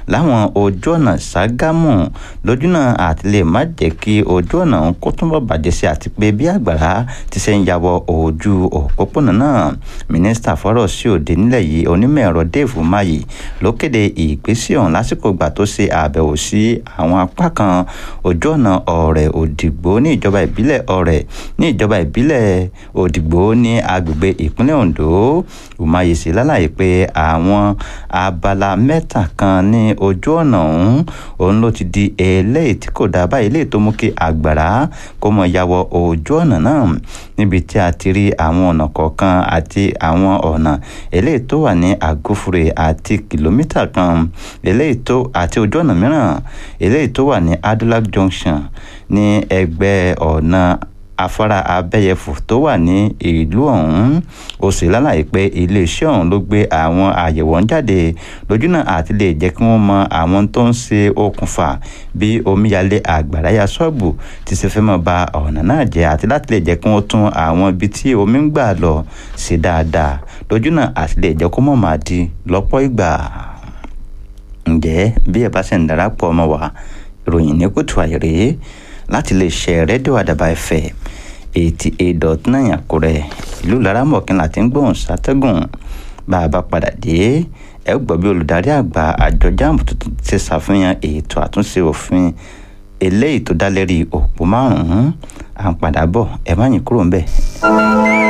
láwọn ojú ọ̀nà Ṣàgámù lójúnà àti lè má jẹ́ kí ojú ọ̀nà ọ̀hún kó túnbọ̀ bàjẹ́ sí àti pé bí àgbàrá ti ṣe ń yàwọ̀ ojú òpópónà náà mínísítà fọ́rọ̀ sí òde nílẹ̀ yìí onímọ̀ ẹ̀rọ Dave Umahi ló kéde ìgbésẹ̀ ọ̀hún lásìkò ìgbà tó ṣe àbẹ̀wò sí àwọn apá kan ojú ọ̀nà ọ̀rẹ́ òdìgbò ní ìjọba ìbílẹ̀ ọ̀rẹ́ ní ìjọba ìbílẹ̀ òdìgbò ní agbègbè ìpínlẹ̀ Ondo Umahi sì lálàyé pé àwọn abala mẹ́ta kan ní ojú ọ̀nà ọ̀hún òun ló ti di eléyìí tí kò dá báyìí eléyìí tó mú kí àgbàrá kó mọ yàwọ̀ ojú ọ̀nà náà níbi tí a ti rí àwọn ọ̀nà kọ̀ọ̀kan àti àwọn ọ̀nà eléyìí tó wà ní àgófure àti kìlómítà kan eléyìí tó àti ojú ọ̀nà mìíràn eléyìí tó wà ní Adulac Junction ní ẹgbẹ́ ọ̀nà afárá abẹ́yẹfò tó wà ní ìlú ọ̀hún ó sì lálàyé pé iléeṣẹ́ ọ̀hún ló gbé àwọn àyẹ̀wò ń jáde lójúnà àti lè jẹ́ kí wọ́n mọ àwọn tó ń ṣe okùnfà bí omíyalé àgbàrá ya ṣọ́ọ̀bù ti ṣe fẹ́ mọ́ ba ọ̀nà náà jẹ́ àti láti lè jẹ́ kí wọ́n tún àwọn ibi tí omi ń gbà lọ sí dáadáa lójúnà àti lè jẹ́ kó mọ̀ máa di lọ́pọ̀ ìgbà ǹjẹ́ bí ẹ bá ṣe ń darapọ̀ mọ́ wa ìròyìn ní kùtù àìrè láti lè ṣe rédíò àdàbà ẹ̀fẹ̀ eighty eight dot nine àkúrẹ́ ìlú laramọ̀kìn láti ń gbóhùn sátẹ́gùn bá a bá padà dé ẹ gbọ́ bí olùdarí àgbà àjọ jáàmù tuntun ti ṣàfihàn ètò àtúnṣe òfin eléyìí tó dá lérí òpó márùn-ún à ń padà bọ̀ ẹ má yín kúrò ń bẹ̀.